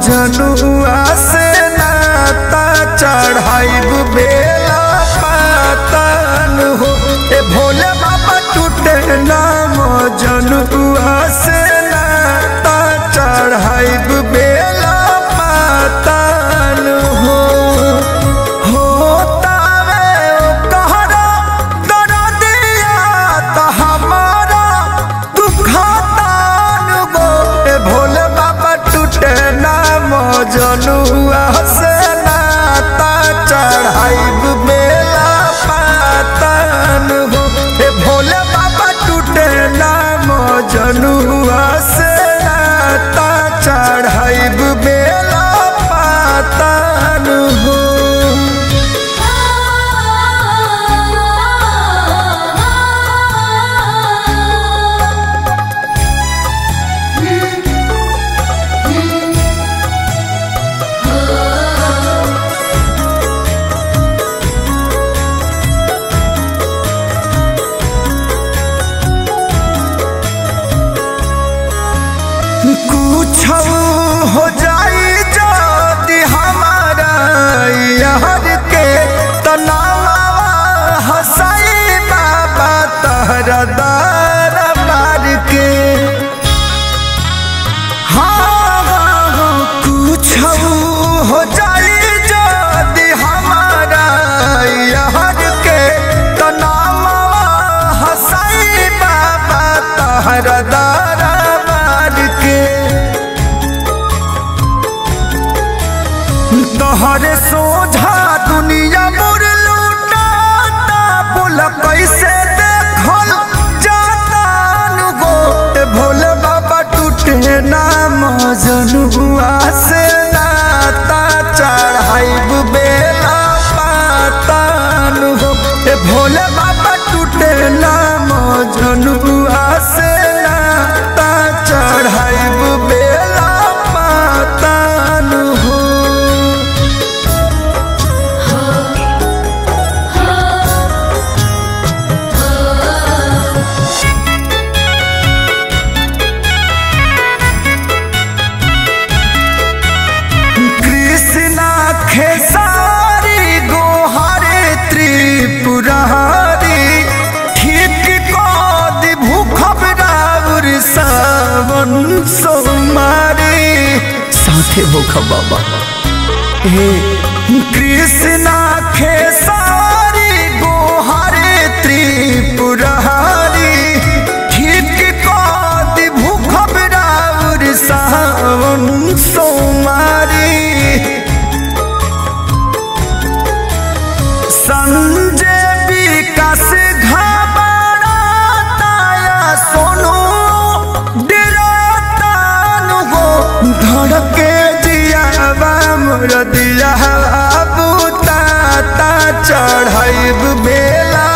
मजनुआ से नाता चढ़ाइब बेला पातन हो ए भोले बाबा टूटे ना मजनुआ से नाता चढ़ाइब बेला पातन हो होतावे ओ कहरा दरदिया त हमारा दुखतान गो ए भोले बाबा टूटे ना मजनुआ से नाता चढ़ाइब बेला पातन हो ए भोले बाबा टूटे ना मजनुआ से नाता चढ़ाइब बेला पातन हो कुछ हो जाई जदि हमारा यार के तनावा हसाई बाबा तहरा दार मार के हाँ हाँ, हाँ, कुछ हो जाई जदि हमारा यार के तनावा हसाई बाबा तहरा दार मार के तोहरे सोझा दुनिया मोर लूटाता बोल कैसे देखल जाता गो ए भोले बाबा टूटे ना मजनुआ से नाता चढ़ाइब बेला पातान हो ए भोले बाबा टूटे ना मजनुआ से नाता चढ़ाइब बेला पातान हो कृष्णा खेसारी गोहारे त्रिपुरारी ठीक कद भूखब राउर सावन सोमारी साथे भूखब बाबा हे कृष्णा खेसारी गोहारे त्रिपुरारी ठीक कद भूखब राउर सावन सोमारी संजय विकास घबराताया सोनू डरातान हो धड़के जियावा मोर दिया बुताता चढ़ाइब बेला